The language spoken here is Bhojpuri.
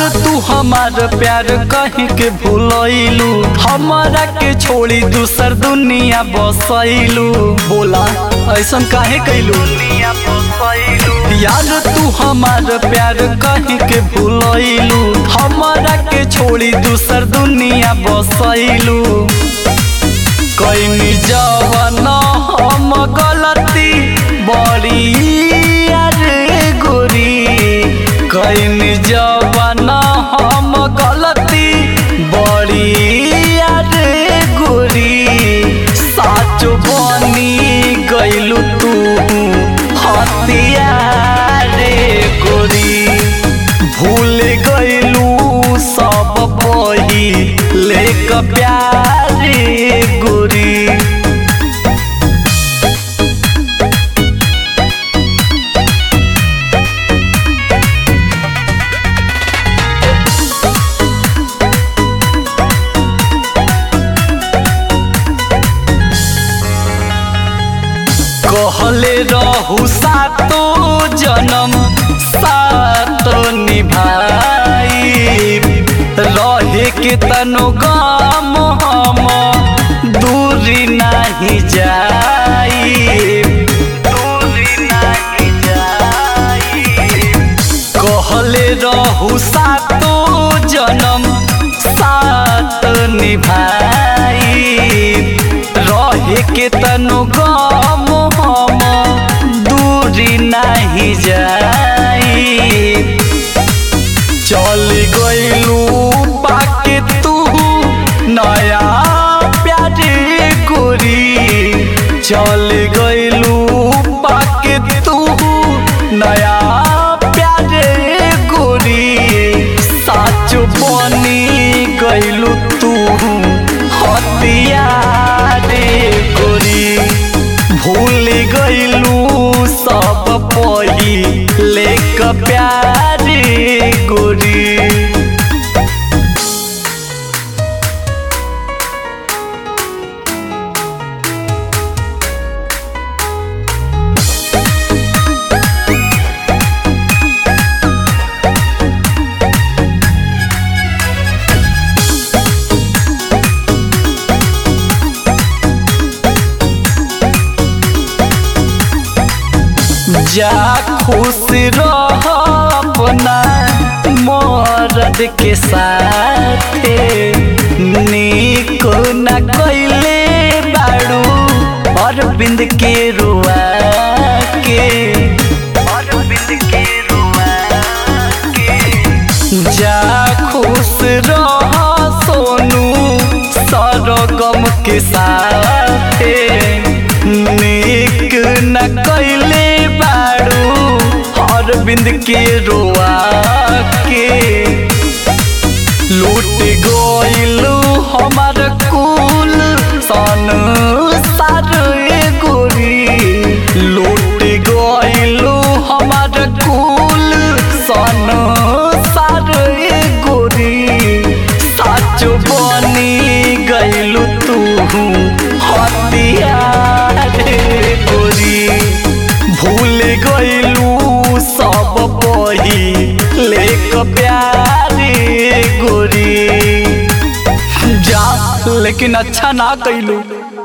तू हमार प्यार कहीं के भूलैलू हमारा के छोड़ी दूसर दुनिया बसैलू बोला ऐसन काहे कैलू यार तू हमार प्यार कहीं के भूलैलू हमारा के छोड़ी दूसर दुनिया बसैलू कैनी जवन हम गलती बड़ी अरे गोरी कैनी जवन हम गलती बड़ी अरे गोरी साच बनी गैलू तू हतिया रे गोरी भूल गैलू सब बही लेक प्यारे गोरी कहले रहू सातो जन्म सात निभाई रहे के तनो गम हम दूरी नहीं जाई दूरी नहीं जाई कहले रहू सातो जन्म सात निभाई रहे के तनो गम हम दूरी नहीं जाई चल गइलू पाके तू नया प्यारे गोरी चल गइलू पाके तू नया प्यारे गोरी साच बनी गइलू तू हतिया रे गोरी भूल गइलू सब पही लेक प्यारे गोरी जा खुश रह अपना मरद के साथे नीक न कैले बाड़ू अरविंद के रुआ के अरविंद के रुआ के जा खुश रह सोनू सरगम के साथे नीक न कैले बाड़ू अरविंद के रोआ के लूट गइलू हमार कुल सन सारे गोरी लूट गइलू हमार कुल सन सारे गोरी साच बनी गइलू तू हतिया रे गोरी भूल गइलू सब बही लेक प्यारे गोरी जा लेकिन अच्छा ना कैलू